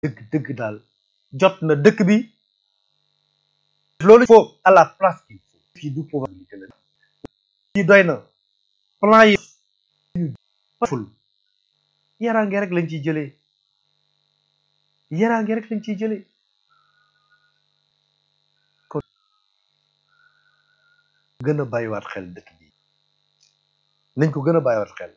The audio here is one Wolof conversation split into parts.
dëgg dëgg daal jot na dëkk bi loolu faut à la place qu'il faut fii du pouvoir fii doy na plan yi ful yaraange rek lañ ciy jëlee yaraange rek lañ ciy jëlee kon gën a bàyyiwaat xel dëkk bi nañ ko gën a bàyyiwaat xel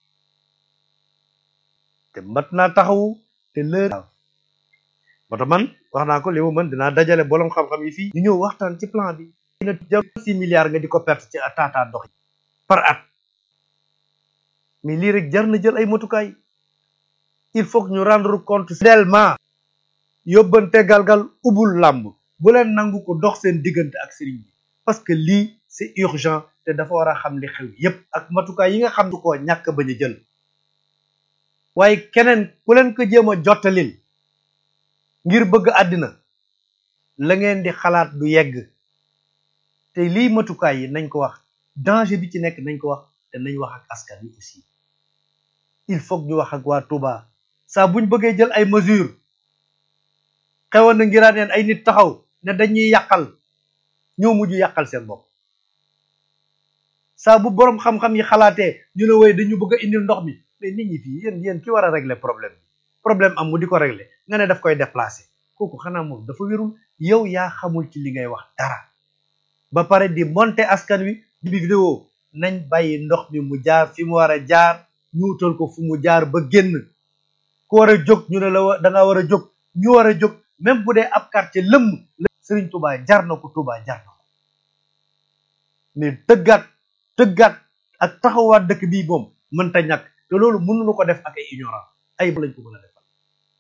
te mat naa taxawu te lër moo tax man wax naa ko li mu mën dinaa dajale bolom xam-xam yi fii ñu ñëw waxtaan ci plan bi dina jël six milliards nga di ko perte ci taataa ndox yi par at mais lii rek jar na jël ay motukaay il faut que ñu rendre compte fidèlement yóbbante galgal ubul làmb bu leen nangu ko dox seen diggante ak sëriñ bi parce que lii c'est urgent te dafa war a xam li xew yépp ak matukaay yi nga xam du koo ñàkk bañ a jël waaye keneen ku leen ko jéem a jottalil ngir bëgg àddina la ngeen di xalaat du yegg te lii matukaay yi nañ ko wax danger bi ci nekk nañ ko wax te nañ wax ak askan wi aussi il faut ñu wax ak waa Touba saa buñ bëggee jël ay mesures xewoon na ngiraan neen ay nit taxaw ne dañuy yàqal ñoo mujj yàqal seen bopp saa bu boroom xam-xam yi xalaatee ñu ne woy dañu bëgg a indil ndox mi mais nit ñi fii yéen yéen ki war a régler problème bi problème am mu di ko régler nga ne daf koy déplacer kooku xanaa moom dafa wérul yow yaa xamul ci li ngay wax dara ba pare di monter askan wi di vidéo nañ bàyyi ndox mi mu jaar fi mu war a jaar ñu utal ko fu mu jaar ba génn ku war a jóg ñu ne la da nga war a jóg ñu war a jóg même bu dee ab quartier lëmm Serigne Touba jar na ko Touba jar na ko mais tëggaat tëggaat ak taxawaat dëkk bii moom mënta ñàkk te loolu mënuñu ko def ak ay ignorant ay lañ ko mën a defal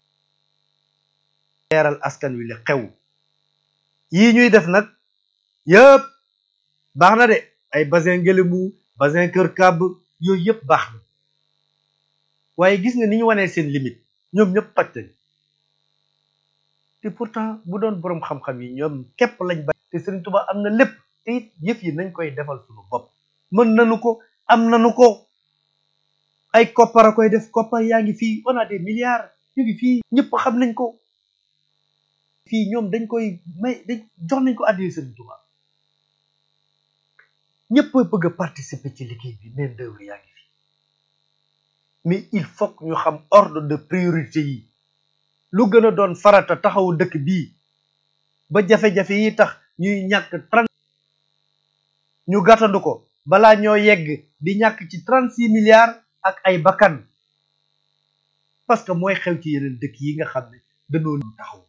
leeral askan wi li xew yii ñuy def nag yëpp baax na de ay bassin Ngélémou bassin Kër Kàbb yooyu yëpp baax na waaye gis nga ni ñu wanee seen limite ñoom ñëpp toj nañ te pourtant bu doon boroom xam-xam yi ñoom képp lañ ba te Serigne Touba am na lépp te it yëf yi nañ koy defal suñu bopp mën nañu ko am nañu ko ay koppar a koy def koppar yaa ngi fii on a des milliards ñu ngi fii ñëpp xam nañ ko fii ñoom dañ koy may dañ jox nañ ko addi Serigne Touba ñëpp bëgg a participer ci liggéey bi main d'œuvre yaa ngi fii mais il faut que ñu xam ordre de priorité yi lu gën a doon farata taxawu dëkk bii ba jafe-jafe yi tax ñuy ñàkk trente ñu gàttandu ko balaa ñoo yegg di ñàkk ci trente six milliards ak ay bakkan parce que mooy xew ci yeneen dëkk yi nga xam ne dañoo taxaw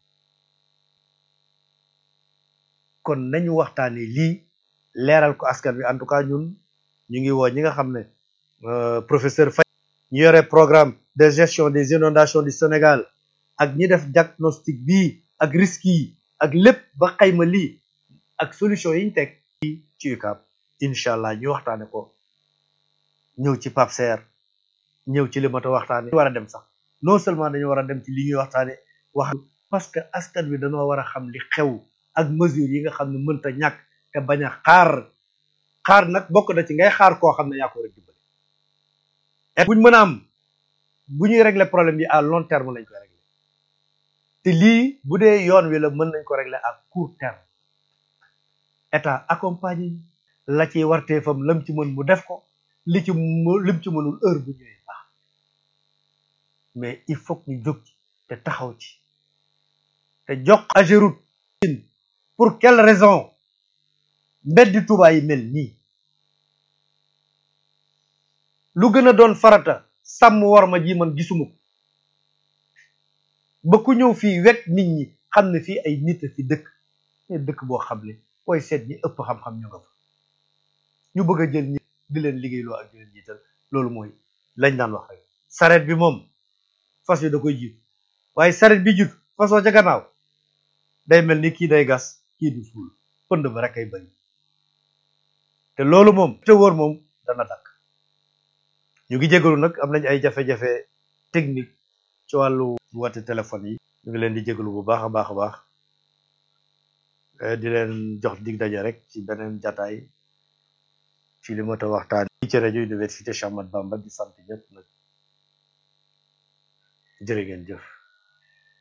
kon nañu waxtaane lii leeral ko askan wi en tout cas ñun ñu ngi woo ñi nga xam ne professeur Faye ñu yore programme de gestion des inondations du Sénégal ak ñi def diagnostic bii ak risques yi ak lépp ba xayma lii ak solution yi ñu teg ci UCAB incha allah ñu waxtaane ko ñëw ci Pape Serre ñëw ci li mata waxtaane war a dem sax non seulement dañu war a dem ci li ñuy waxtaane wax parce que askan wi dañoo war a xam li xew ak mesures yi nga xam ne mënta ñàkk te bañ a xaar xaar nag bokk na ci ngay xaar koo xam ne yaa ko war a dimbali et buñ mën a am bu ñuy régler problème yi à long terme lañ koy régler te lii bu dee yoon wi la mën nañ ko régler à court terme état accompagné la ciy warteefam lam ci mën mu def ko li ci lim ci mënul heure bu ñëwee baax mais il faut que ñu jóg ci te taxaw ci te jox Ageroute pour quelle raison mbeddi Touba yi mel nii lu gën a doon farata sàmm war ma ji man gisuma ko ba ku ñëw fii wekk nit ñi xam ne fii ay nit a fi dëkk ne dëkk boo xam ne koy seet ñi ëpp xam-xam ñu nga fa ñu bëgg a jël ñi di leen liggéeyloo ak di leen jiital loolu mooy lañ daan wax rek saret bi moom fas yi da koy jiitu waaye saret bi jiitu fasoo ca gannaaw day mel ni kii day gas kii du suul pënd ba rek ay bari te loolu moom te wóor moom dana dakk ñu ngi jégalu nag am nañ ay jafe-jafe technique ci wàllu woote téléphone yi ñu ngi leen di jégalu bu baax a baax a baax di leen jox dig daje rek ci beneen jataay ci li mata waxtaan ci rajo université Cheikh Ahmadou Bamba di sant ñëpp nag jërë ngeen jëf